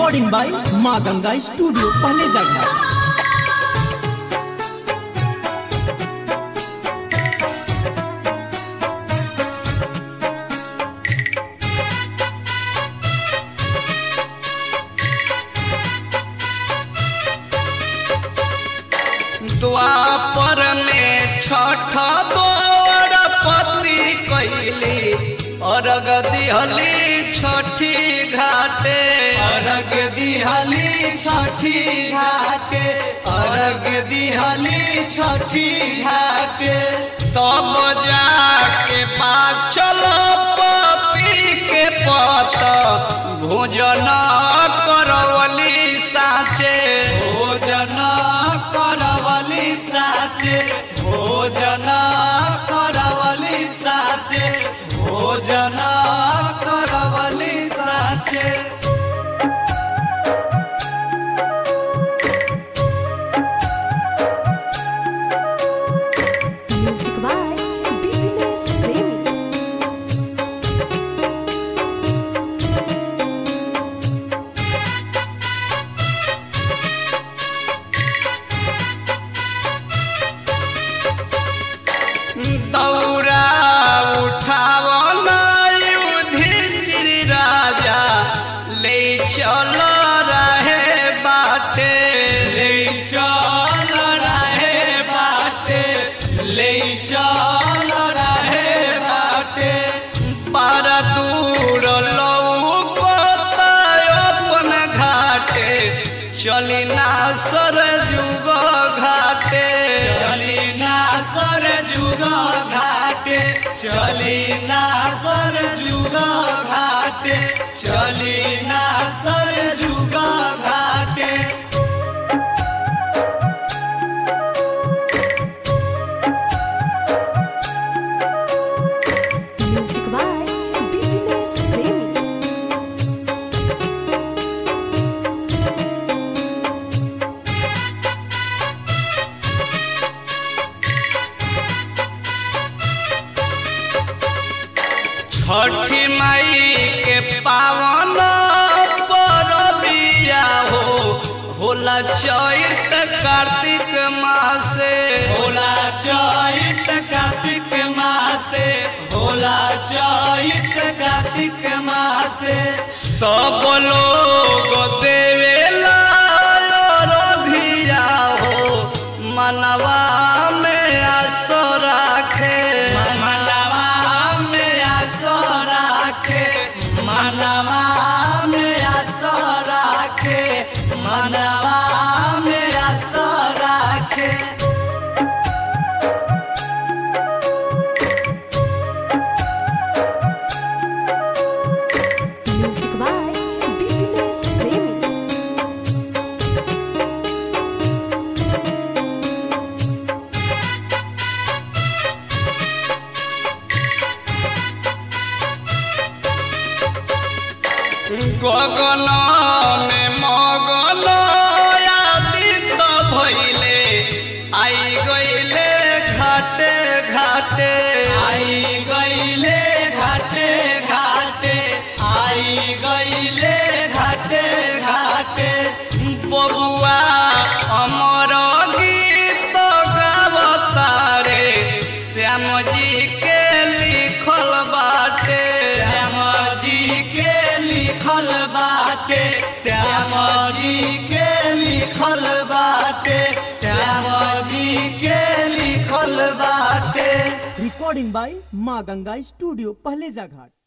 Recording by माँ Ganga studio पहले जगह द्वापर में छठ दौड़ पति कैली अर्घ दिहली छठी घाटे अर्घ दिहली छठी घाटे अर्घ दिहली छठी घाटे तब जाके पाचल पपी के पत भोजन करवली साचे भोजन करवली साचे भोजन करवली साचे भोजन करवली साचे Music by BBS Premi. दौरा उठावन युधिष्ठिर राजा ले चल रहे बाटे ले चल रहे बाटे ले चल रहे बाटे पर दूर लौकत अपन घाटे चली ना सर जुग घाटे चली ना सर जुग घाटे चली ना सर जुग घाटे चली ना सर जुग घाटे Music by BBS Premi. छठी माई के पावन परबिया हो होला चैत कार्तिक मासे होला चैत कार्तिक मासे होला चैत कार्तिक मासे सब लोग देवेला रभिया हो मनवा में आसो राखे मनवा में आसो राखे मनवा में आसो राखे मनवा में आसो राखे Music by BBS Premi. गगन में मगन आदित भइले आई गइले घाटे घाटे आई गईले घाटे घाटे आई गईले घाटे घाटे बबुआ अमर गीत गावतारे श्याम जी के लिखल बाटे श्याम जी के लिखल बाटे श्याम जी के लिखल बाटे श्याम जी के लिखल बाटे रिकॉर्डिंग बाय माँ गंगा स्टूडियो पहले जगह